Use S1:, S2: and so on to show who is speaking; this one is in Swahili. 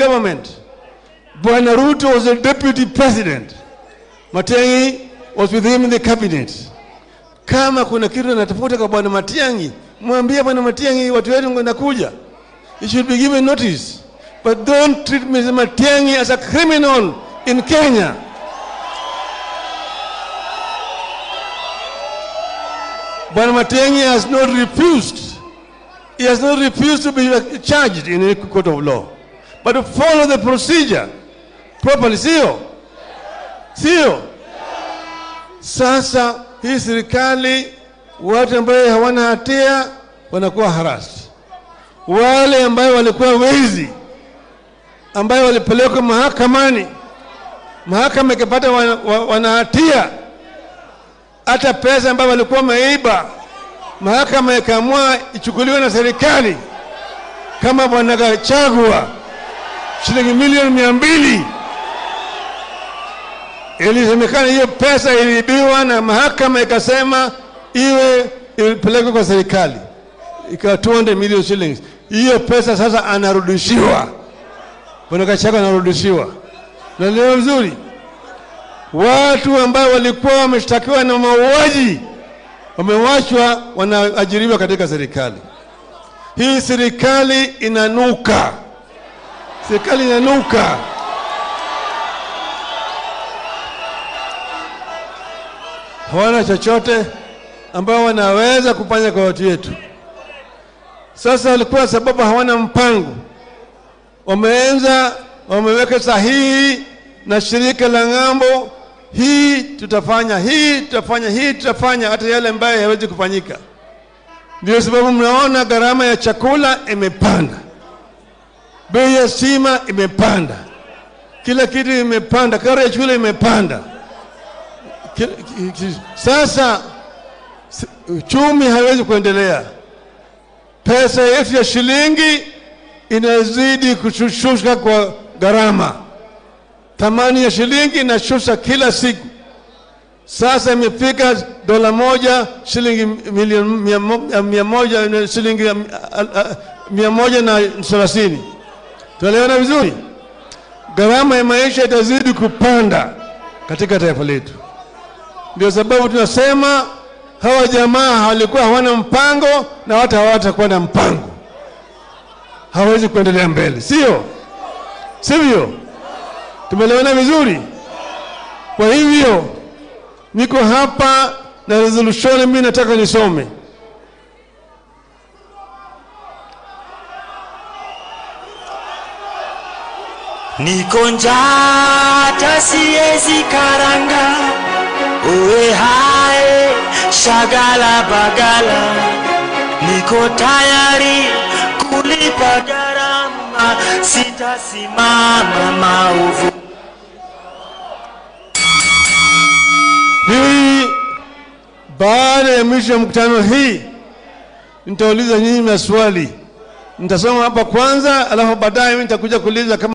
S1: government. Bwana Ruto was a deputy president. Matiang'i was with him in the cabinet. Kama kuna kitu anatafuta kwa bwana Matiang'i, mwambie bwana Matiang'i, watu wetu wanakuja. You should be given notice. But don't treat Mr. Matiang'i as a criminal in Kenya. Bwana Matiang'i has not refused. He has not refused to be charged in any court of law. But to follow the procedure properly, sio? Sio? Sasa hii serikali watu ambayo hawana hatia wanakuwa harassed. Wale ambayo walikuwa wezi ambayo walipelekwa mahakamani, mahakama ikapata wana, wa- wana hatia hata pesa ambayo walikuwa wameiba, mahakama ikaamua ichukuliwe na serikali, kama bwana Gachagua shilingi milioni mia mbili ilisemekana hiyo pesa iliibiwa na mahakama ikasema iwe ipelekwe kwa serikali, ikawa 200 million shillings. Hiyo pesa sasa anarudishiwa, bwana Gachagua anarudishiwa. Naelewa vizuri, watu ambao walikuwa wameshtakiwa na mauaji wamewachwa, wanaajiriwa katika serikali. Hii serikali inanuka, serikali inanuka. hawana chochote ambao wanaweza kufanya kwa watu wetu. Sasa walikuwa sababu hawana mpango, wameanza wameweka sahihi na shirika la ng'ambo, hii tutafanya, hii tutafanya, hii tutafanya, hata yale ambayo hayawezi kufanyika. Ndio sababu mnaona gharama ya chakula imepanda, bei ya stima imepanda, kila kitu imepanda, karo ya shule imepanda. Ki- ki- ki- Sasa s- uchumi haiwezi kuendelea, pesa yetu ya shilingi inazidi kushushuka kwa gharama, thamani ya shilingi inashusha kila siku. Sasa imefika dola moja shilingi milioni mia mo- mia moja na shilingi um, a- a- mia moja na thelathini. Tunaelewana vizuri? Gharama ya maisha itazidi kupanda katika taifa letu. Ndio sababu tunasema hawa jamaa walikuwa hawana mpango na hata hawatakuwa na mpango, hawezi kuendelea mbele, sio sivyo? Tumeelewana vizuri? Kwa hivyo niko hapa na resolution, mimi nataka nisome.
S2: Niko njaa hata siezi karanga, uwe hae shagala bagala, niko tayari kulipa gharama, sitasimama maovu.
S1: Hii baada ya mwisho ya mkutano hii nitauliza nyinyi maswali, nitasoma hapa kwanza, alafu baadaye mimi nitakuja kuuliza kama